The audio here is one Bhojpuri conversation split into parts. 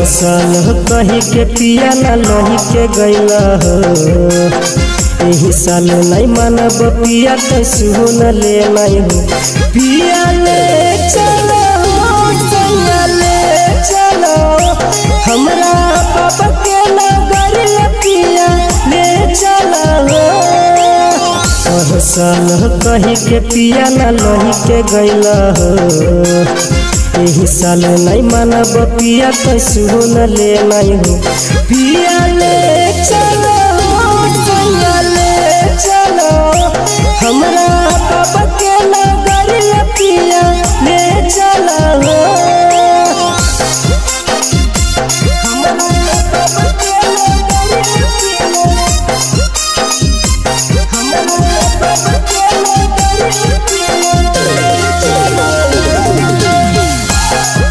साल कही के पिया ना लही के गैला हो एही साल नहीं मानब पिया तो सुन ले नहीं हो पिया ले चलो सैया ले चलो हमरा बाबा के नगर पिया ले चलो हो साल कही के पिया ना लही के गैला हो एही साल नहीं मानब पिया तो सुन ले नहीं हो पिया ले चलो सैया ले चलो हमरा बाबा के नगर पिया ले चलो हमरा बाबा के नगर पिया हमरा बाबा के नगर पिया ले चलो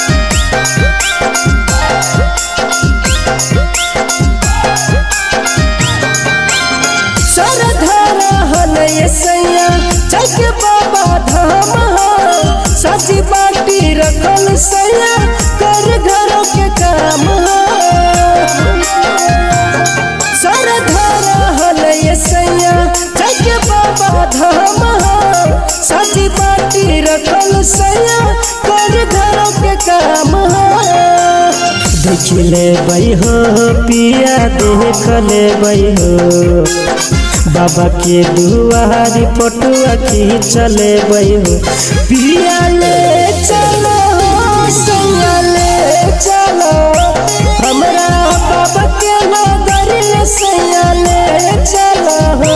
सरधारा हलय सैया चक बाबा धाम हो सची बाटी रखल सैया कर घरों के काम हो सरधारा हलय सैया चक बाबा धाम हो सची बाटी रखल सैया कर घरों के काम हो देख ले बई हो पिया देख ले बई हो बाबा के दुआरी पटुआ की चले बई हो पिया ले चलो सैया ले चलो हमरा बाबा के नगर सैया ले चलो हो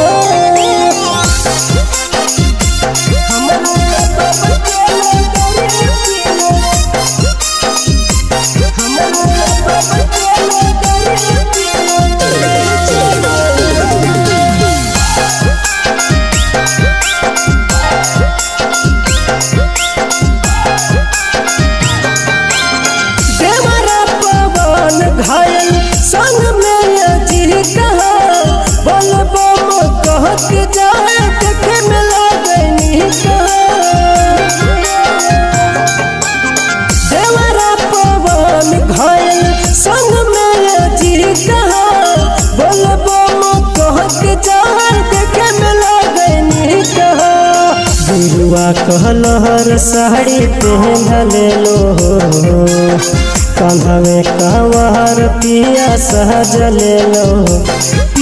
हमरा बाबा के नगर हमरा बाबा के नगर ले चलो देवरा पवन घायल संग में अजीत बोल बम कह के जाए देखे में लगनी देवरा पवन घायल संग में अजीत बोल बम कह के जाए देखे में लगनी गुरुआ कहलहर साड़ी पहन ले लो कान्हा में कांवर पिया सहज ले लो